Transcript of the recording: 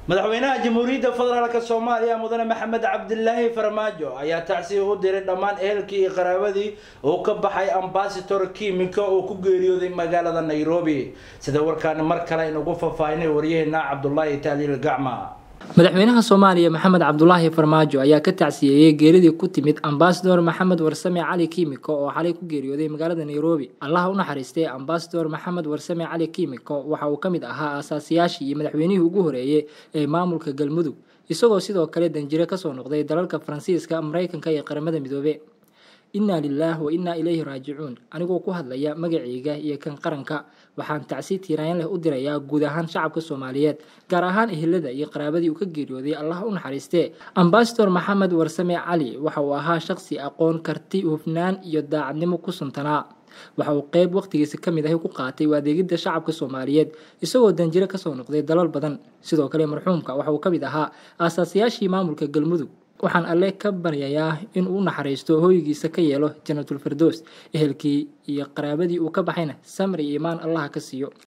madaxweynaha jamhuuriyadda federaalk soomaaliya mudane maxamed cabdilaahi farmaajo ayaa tacsiya u diray dhammaan ehelkii iyo qaraabadii uu ka baxay ambasador kimika oo ku geeriyooday magaalada nairobi sida warkaani mar kale aynugu faahfaahinay waryaheena cabdulaahi taaliil gacma madaxweynaha soomaaliya maxamed cabdulaahi farmaajo ayaa ka tacsiyeeyey geeridii ku timid ambasador maxamed warsame cali kimiko oo xalay ku geeriyooday magaalada nairobi allaha u naxariistay ambasador maxamed warsame cali kimiko waxa uu ka mid ahaa aasaasiyaashii iyo madaxweynihii ugu horeeyey ee maamulka galmudug isagoo sidoo kale danjire kasoo noqday dalalka faransiiska mareykanka iyo qaramada midoobe innaa lilaah wa innaa ilayhi raajicuun anigoo ku hadlaya magacayga iyo kan qaranka waxaan tacsi tiiraan leh u dirayaa guud ahaan shacabka soomaaliyeed gaar ahaan ehelada iyo qaraabadii uu ka geeriyooday allah u naxariistee ambasador maxamed warsame cali waxa uu ahaa shaqsi aqoon karti hufnaan iyo daacadnimo ku suntanaa waxa uu qeyb waqtigiisa ka mid ahi ku qaatay u adeegidda shacabka soomaaliyeed isagoo danjiro kasoo noqday dalal badan sidoo kale marxuumka waxa uu ka mid ahaa aasaasiyaashii maamulka galmudug waxaan alle ka baryayaa in uu naxariisto hooygiisa ka yeelo janatulfirdows ehelkii iyo qaraabadii uu ka baxayna samri iyo imaan allaha ka siiyo